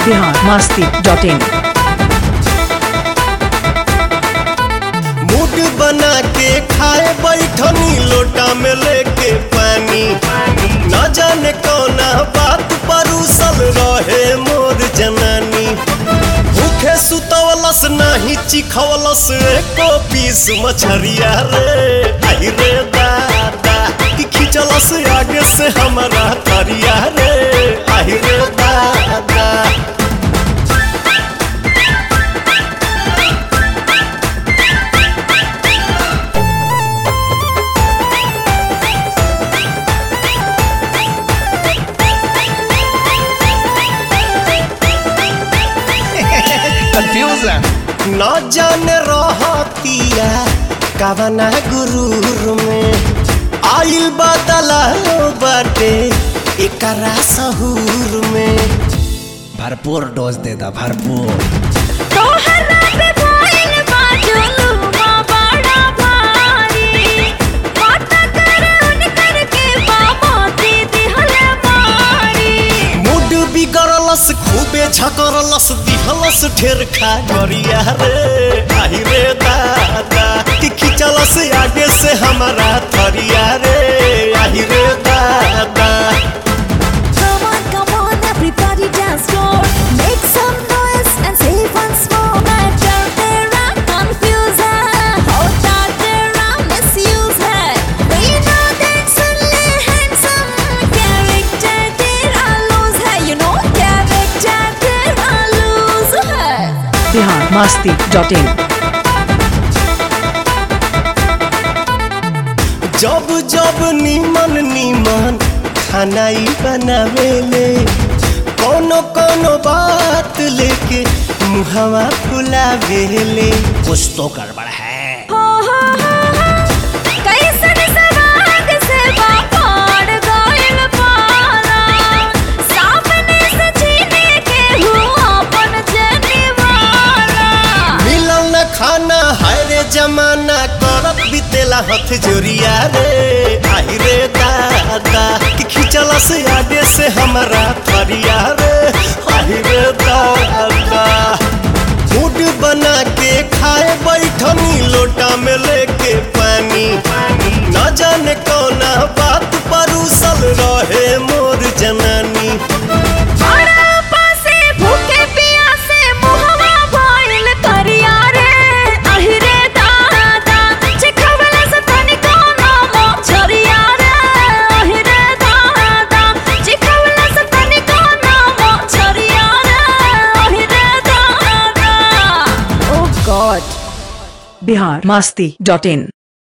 Bihar Masti dot in mood बना के खाए बैठनी लोटा में लेके पानी न जाने कौना बात परूसल रहे मोर जनानी भूखे सुतवलस नाही चिखवलस एको पीस मछरिया रे आई रे दादा कि खिंचलस आगे से हमारा तरिया रे आई रे दादा कंफ्यूजन न जाने रहतिया कवना गुरूर में आइल बदला बाटे एकरा सहूर में भरपूर डोज दे दा भरपूर तोहरा पे भइल बा जुलुमा बड़ा भारी माता करन करके बाबा दे दिहले मारी मूड बिगड़लस खूबे झकरलस दिहलस ढेर खा गरिया रे आई रे दादा कि खिंचलस आगे से हमारा थरिया रे आई रे दादा Come on, come on, everybody dance floor. Make some noise and say once more. Matter तेरा confuse है, होता तेरा misuse है. We know that सुनले handsome character तेरा lose है. You know character तेरा lose है. बिहार मस्ती डॉट इन जब जब नीमन नीमन खानाई बनावेले कोनो कोनो बात लेके मुहवा फुलावेले कुछ तो गड़बड़ है हो हो हो हो कैसन सवाग से बापाड़ गइल पारा सामने से छीने के हुआ अपन जनिवारा मिलल न खाना हाय रे जमाना करत बितेला हथ जोरिया रे आई रे दादा कि खिंचला से आगे से हमारा थरिया रे आई रे दादा मूड बना के खाए बैठनी लोटा में लेके पानी न जाने कौना बात परूसल रहे मोर जनानी बड़ा पासे भूखे पियासे मुहवा भइल करिया रे अहि रे दादा चिखवला से तनिको नामो छरिया रे अहि रे दादा चिखवला से तनिको नामो छरिया रे अहि रे दादा oh God Bihar Masti dot इन